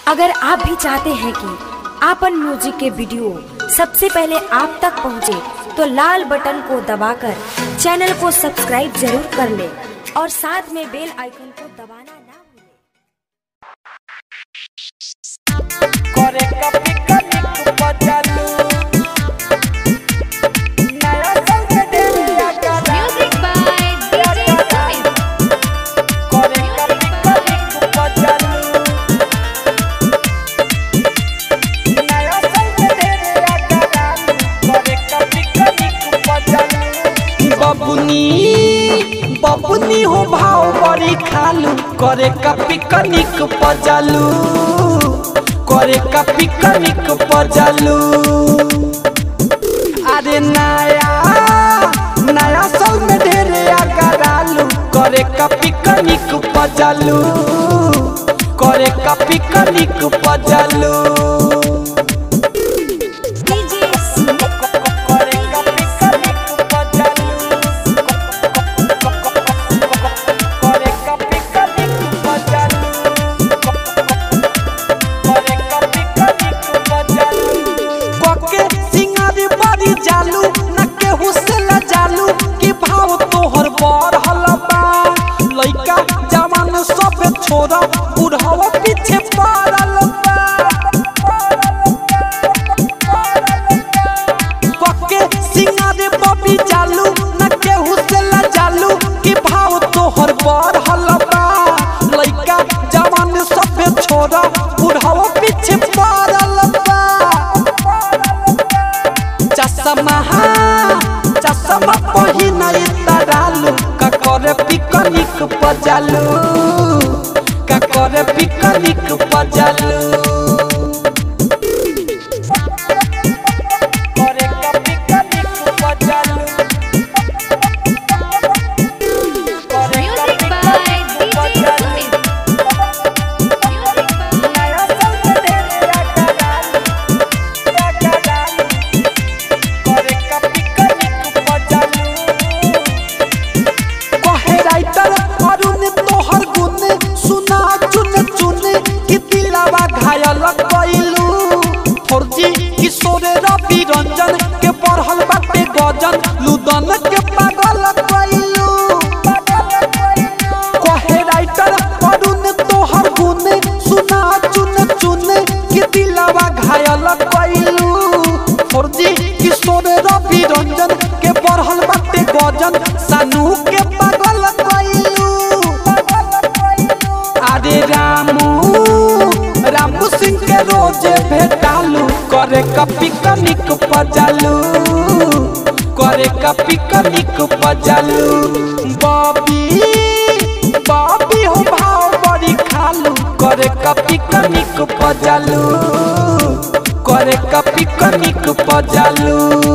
अगर आप भी चाहते हैं कि आपन म्यूजिक के वीडियो सबसे पहले आप तक पहुंचे, तो लाल बटन को दबाकर चैनल को सब्सक्राइब जरूर कर ले और साथ में बेल आइकन को दबाना ना भूलें। करे कभी कभी बदलू नया संग डेरिया करा Music by DJ Sumit. करे कभी कभी बदलू नया संग डेरिया करा करे कभी कभी बदलू बबुनी बबुनी हो भाव बड़ी खालू करे कभी कनिक पजलू करे कभी कनिक पजलू अरे नया नया साल में ढेरे आगरालू करे कपी कनिक पजलू करे कपी कनिक पजलू DJ Sumit. करे कपी कनिक पजलू करे कपी कनिक पजलू करे कपी कनिक पजलू कोके सिंगारी बारी जालू न केहू से ल जालू कि भाव तोहर बड़ हलबा लइका जवान सब छोरा बुढ़ावा पीछे पड़ल बा कोके सिंगारी बबी जालू न केहू से ल जालू कि भाव तोहर बड़ हलबा लइका जवान सब छोरा बुढ़ावा पीछे पड़ल बा चश्मा चश्मा पहिना तरालू का करे पिकनिक पजालू का करे पिकनिक पजालू करे का पिकनिक पजालू करे का Music by DJ Sumit. Music by नया संग ढेरे करालू करालू करे का पिकनिक पजालू कहे राइटर अरुण तोहर गुण सुना चुन चुन कि दिलावा घायल कइलू फौजी किशोर रवि रंजन के पढ़ल बाटे गजन लुदन के पागल कइलू कहे राइटर अरुण तोहर गुण सुना चुन चुन कि दिलावा घायल कइलू फौजी किशोर रवि रंजन के पढ़ल बाटे गजन सानू के पागल कइलू अरे रामू रामू सिंह के रोजे भेटालू करे कपी कनिक पजालू करे कपी कनिक पजालू बॉबी बॉबी हो भाव बड़ी खालू करे कपी कनिक पजालू करे कपी कनिक पजालू